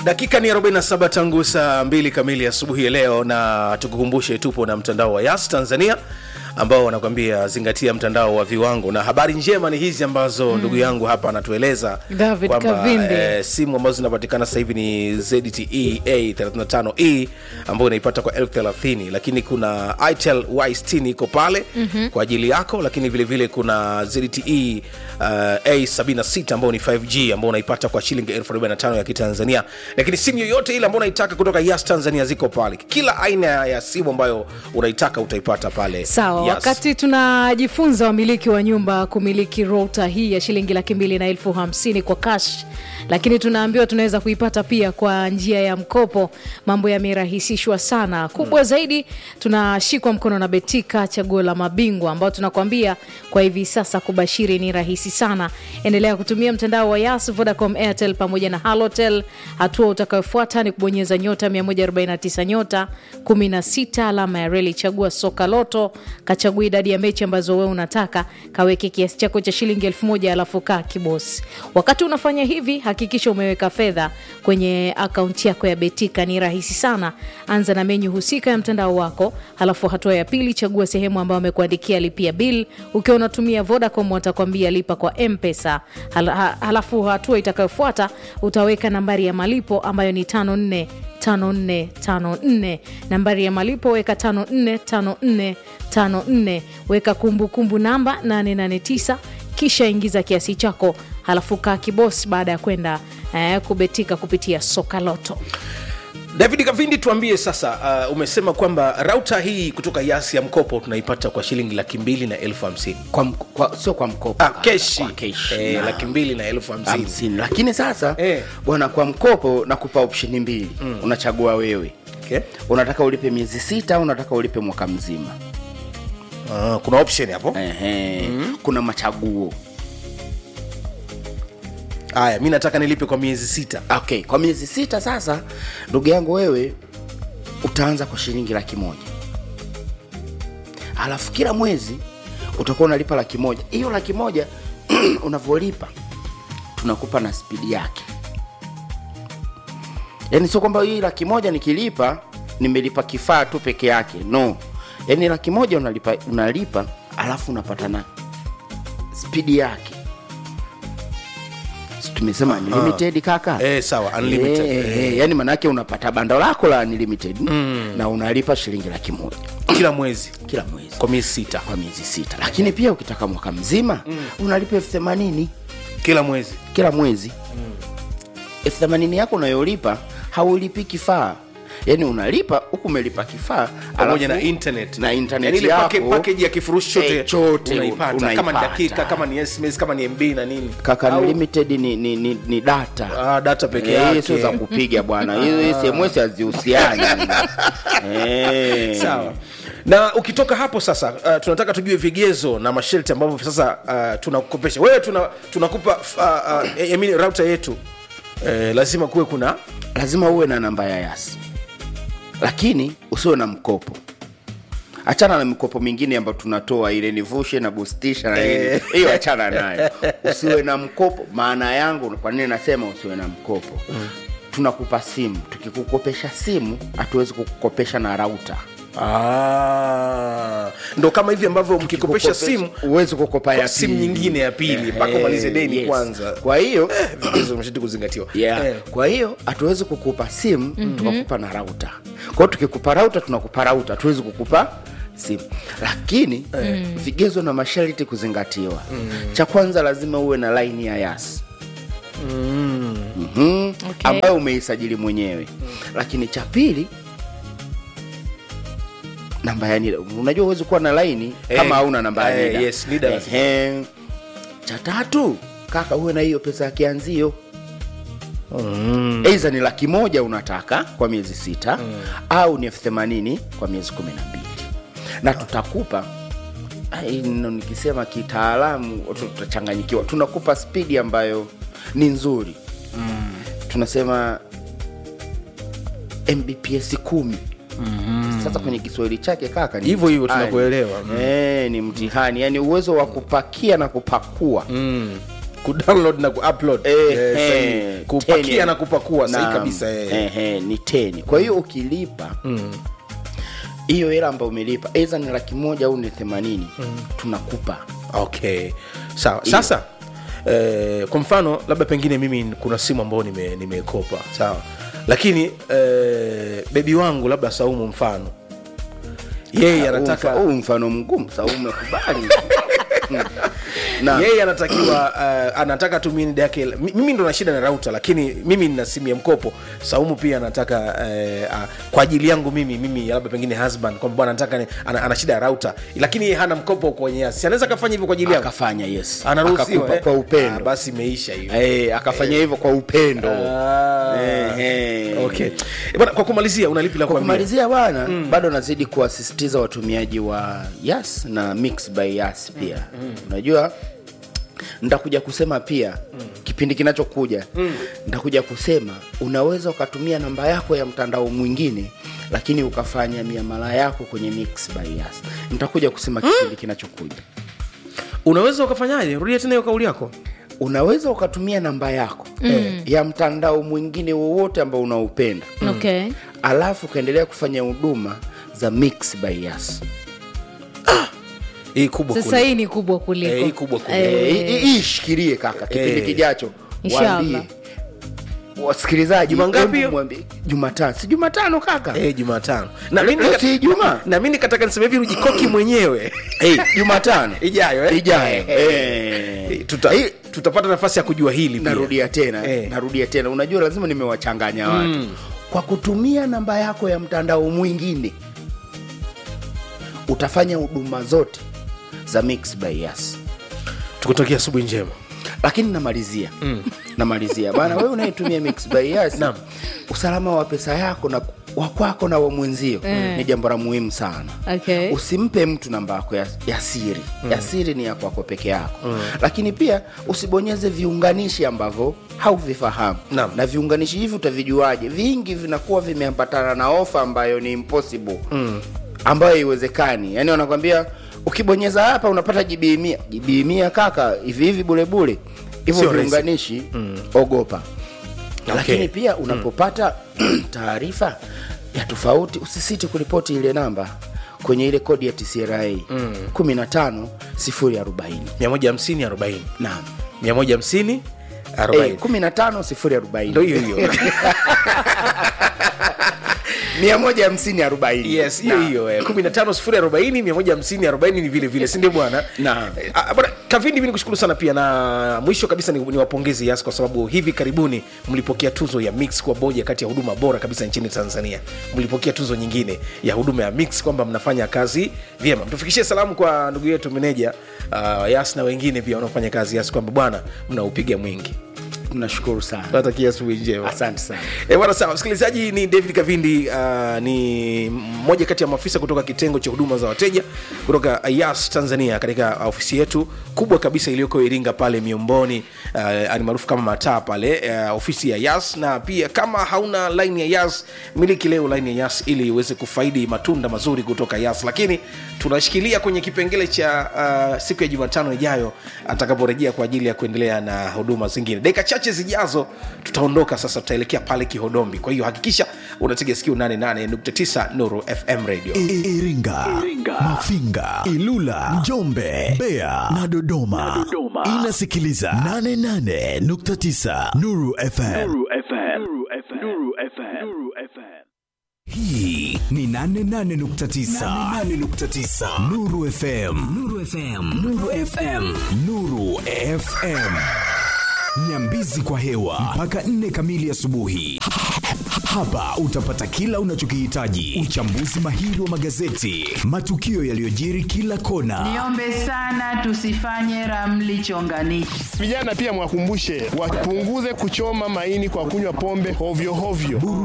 dakika ni 47 tangu saa 2 kamili asubuhi ya leo na tukukumbushe tupo na mtandao wa yas tanzania ambao wanakwambia zingatia mtandao wa viwango na habari njema ni hizi ambazo mm. ndugu yangu hapa anatueleza David kwamba Kavindi. eh, simu ambazo zinapatikana sasa hivi ni zte a 35e ambayo unaipata kwa elfu thelathini lakini kuna itel y60 iko pale mm-hmm. kwa ajili yako lakini vile vile kuna zte uh, a76 ambayo ni 5g ambao unaipata kwa shilingi elfu 45 ya kitanzania lakini simu yoyote ile ambayo unaitaka kutoka yas tanzania ziko pale kila aina ya simu ambayo unaitaka utaipata pale sawa Yas. wakati tunajifunza wamiliki wa nyumba kumiliki rota hii ya shilingi laki mbili na elfu hamsini kwa cash lakini tunaambiwa tunaweza kuipata pia kwa njia ya mkopo mambo yamerahisishwa sana kubwa zaidi tunashikwa mkono na betika chaguo la mabingwa ambao tunakwambia kwa hivi sasa kubashiri ni rahisi sana endelea kutumia mtandao wa yas vodacom airtel pamoja na halotel hatua utakayofuata ni kubonyeza nyota 149 nyota 16 alama ya reli chagua soka loto kachagua idadi ya mechi ambazo wewe unataka kaweke kiasi chako cha shilingi elfu moja alafu kaa kibosi wakati unafanya hivi hakikisha umeweka fedha kwenye akaunti yako ya betika ni rahisi sana anza na menyu husika ya mtandao wako halafu hatua ya pili chagua sehemu ambayo amekuandikia lipia bil ukiwa unatumia vodacom watakwambia lipa kwa mpesa Hal, ha, halafu hatua itakayofuata utaweka nambari ya malipo ambayo ni 54 5454 nambari ya malipo weka 545454 weka kumbukumbu kumbu namba 889 kisha ingiza kiasi chako halafu kaa kibos baada ya kwenda eh, kubetika kupitia soka loto david kavindi tuambie sasa uh, umesema kwamba rauta hii kutoka yasi ya mkopo tunaipata kwa shilingi laki mbili na elfu hamsini kwa, mk- kwa, sio kwa mkopo ah, keshi, Kwa keshi. Eh, Na- laki mbili na elfu hamsini hamsini lakini sasa Eh. bwana kwa mkopo nakupa opsheni mbili mm. unachagua wewe okay. unataka ulipe miezi sita au unataka ulipe mwaka mzima uh, kuna option hapo Ehe. mm. kuna machaguo haya mi nataka nilipe kwa miezi sita okay kwa miezi sita sasa ndugu yangu wewe utaanza kwa shilingi laki moja alafu kila mwezi utakuwa unalipa laki moja hiyo laki moja unavyolipa tunakupa na spidi yake yaani sio kwamba hii laki moja nikilipa nimelipa kifaa tu peke yake no yaani laki moja unalipa, unalipa alafu unapata na spidi yake Si tumesema unlimited kaka Eh, sawa, unlimited. Eh, eh, yani maanaake unapata bando lako la unlimited mm. na unalipa shilingi laki moja kila mwezi kila mwezi kwa miezi sita kwa miezi sita lakini pia ukitaka mwaka mzima mm. unalipa elfu themanini kila mwezi kila mwezi elfu themanini yako unayolipa haulipi kifaa yaani unalipa huku umelipa kifaa pamoja na alafu- internet na internet Yaani ile yako pake, package ya kifurushi chote, eh, chote unaipata kama ni unaipata. dakika kama ni sms kama ni mb na nini kaka Au- unlimited ni, ni, ni, ni data Ah, data peke Eh, yake. sio za kupiga bwana hiyo sms hazihusiani Eh. sawa na ukitoka hapo sasa uh, tunataka tujue vigezo na masharti ambavyo sasa uh, tunakukopesha wewe tuna, tunakupa uh, uh, I mean, rauta yetu eh, lazima kuwe kuna lazima uwe na namba ya yasi lakini usiwe na mkopo achana na mikopo mingine ambayo tunatoa ile nivushe na bustisha na nini hiyo achana nayo usiwe na mkopo maana yangu kwa nini nasema usiwe na mkopo mm. tunakupa simu tukikukopesha simu hatuwezi kukukopesha na rauta ah, ndo kama hivi ambavyo mkikopesha simu huwezi kukopa ya kwa simu pili. nyingine ya pili mpaka Eh, umalize deni yes. kwanza kwa hiyo vigezo mashati kuzingatiwa yeah. Eh. kwa hiyo hatuwezi kukupa simu mm-hmm. tukakupa na rauta kwa hiyo tukikupa rauta tunakupa rauta hatuwezi kukupa simu lakini mm. vigezo na masharti kuzingatiwa mm. cha kwanza lazima uwe na laini ya yas mm. mm-hmm. Okay. ambayo umeisajili mwenyewe mm. lakini cha pili namba ya NIDA. unajua huwezi kuwa na laini Eh, kama hauna namba ya eh, NIDA. yes, NIDA lazima. Ehe. cha tatu kaka uwe na hiyo pesa ya kianzio eidha ni laki moja unataka kwa miezi sita mm. au ni elfu themanini kwa miezi kumi na mbili na tutakupa ai, no, nikisema kitaalamu tutachanganyikiwa tunakupa spidi ambayo ni nzuri mm. tunasema mbps kumi mm-hmm. sasa kwenye kiswahili chake kaka ni Hivyo hivyo mtihani. tunakuelewa. Mm. Eh, ni mtihani yani uwezo wa kupakia na kupakua mm. kudownload na kuupload Eh, Eh, sahihi. eh, kupakia teni. na kupakua sahihi Naam. kabisa eh. Eh, eh, ni teni kwa hiyo ukilipa hiyo hela ambayo umelipa aidha ni laki moja au ni themanini tunakupa okay sawa sasa eh, kwa mfano labda pengine mimi kuna simu ambayo nime- nimekopa sawa lakini eh, bebi wangu labda saumu mfano yeye anataka huu mfano mgumu sa umekubali na yeye anatakiwa uh, anataka tu minida yake mi- mimi ndo na shida na rauta lakini mimi nina simu ya mkopo saumu pia anataka uh, uh, kwa ajili yangu mimi mimi labda pengine husband kwamba bwana anataka ni- ana, ana shida ya rauta lakini yeye hana mkopo kwenye yasi Si anaweza akafanya hivyo kwa ajili yangu akafanya yes anaruhusiwa Akakupa eh? kwa Ah, upendo basi imeisha hiyo Eh, akafanya hivyo kwa upendo Ah, Eh, eh. okay. Eh, bwana, kwa kumalizia unalipi la kwa kuambia kumalizia bwana bado nazidi kuwasisitiza watumiaji wa yas na mix by yas pia unajua nitakuja kusema pia kipindi kinachokuja nitakuja kusema unaweza ukatumia namba yako ya mtandao mwingine lakini ukafanya miamala yako kwenye mix by yas nitakuja kusema kipindi kinachokuja unaweza ukafanyaje rudia tena hiyo kauli yako unaweza ukatumia namba yako eh, ya mtandao mwingine wowote ambao unaupenda okay alafu ukaendelea kufanya huduma za mix by yas hii kubwa sasa kule. hii ni kubwa kuliko Eh, hii kubwa kuliko. Eh, Eh, hii- hii ishikilie kaka kipindi Eh. kijacho Inshallah. waambie wasikilizaji Juma ngapi hebu hiyo? mwambie- jumatano si jumatano kaka Eh, jumatano na mimi Leo nika- si Ijumaa? na mimi nikataka niseme hivi rujikoki mwenyewe Eh, jumatano ijayo eh? ijayo Eh, Eh. tuta, Eh, tutapata nafasi ya kujua hili pia. narudia tena Eh. narudia tena unajua lazima nimewachanganya watu kwa kutumia namba yako ya mtandao mwingine utafanya huduma zote za mix by yas tukutokea asubuhi njema lakini namalizia mm. namalizia bana wewe unayetumia mix by yas Naam. usalama wa pesa yako na wa kwako na wa mwenzio Mm. ni jambo la muhimu sana okay usimpe mtu namba yako ya, ya siri mm. ya siri ni ya kwako peke yako mm. lakini pia usibonyeze viunganishi ambavyo hauvifahamu Naam. na viunganishi hivi utavijuaje vingi vinakuwa vimeambatana na ofa ambayo ni impossible mm. ambayo haiwezekani yaani wanakwambia ukibonyeza hapa unapata jibii mia jibii mia kaka hivi hivi bulebule hivyo Sio rahisi. viunganishi mm. ogopa Okay. lakini pia unapopata taarifa ya tofauti usisiti kuripoti ile namba kwenye ile kodi ya tcra mm. 15 040 150 40 naam 150 Eh, 40 15 040 ndo hiyo hiyo 150 40 yes hiyo Naam. hiyo eh, 15 sifuri 40 150 40 ni vile vile sindio bwana Naam. Eh, ah, bwana kavindi mi nikushukuru sana pia na mwisho kabisa ni, ni wapongezi yas kwa sababu hivi karibuni mlipokea tuzo ya mix kwa moja kati ya huduma bora kabisa nchini tanzania mlipokea tuzo nyingine ya huduma ya mix kwamba mnafanya kazi vyema mtufikishie salamu kwa ndugu yetu meneja uh, yas na wengine pia wanaofanya kazi yas kwamba bwana mnaupiga mwingi tunashukuru sana tunatakia asubuhi njema asante sana E, bwana sawa msikilizaji ni david kavindi uh, ni mmoja kati ya maafisa kutoka kitengo cha huduma za wateja kutoka yas tanzania katika ofisi yetu kubwa kabisa iliyoko iringa pale miomboni uh, ni maarufu kama mataa pale uh, ofisi ya yas na pia kama hauna line ya yas miliki leo line ya yas ili uweze kufaidi matunda mazuri kutoka yas lakini tunashikilia kwenye kipengele cha uh, siku ya jumatano ijayo atakaporejea kwa ajili ya kuendelea na huduma zingine dakika chache zijazo tutaondoka sasa tutaelekea pale kihodombi kwa hiyo hakikisha unatega sikio 88.9 nuru fm radio I- Iringa, Mafinga, Ilula, Njombe, Mbeya na Dodoma. Inasikiliza 88.9 Nuru FM. Hii ni 88.9 Nuru FM. Nuru FM. Nuru FM. Nuru FM. Nyambizi kwa hewa mpaka nne kamili asubuhi. Hapa utapata kila unachokihitaji: uchambuzi mahiri wa magazeti, matukio yaliyojiri kila kona, Niombe sana tusifanye ramli chonganishi. Vijana pia mwakumbushe wapunguze kuchoma maini kwa kunywa pombe hovyo hovyo.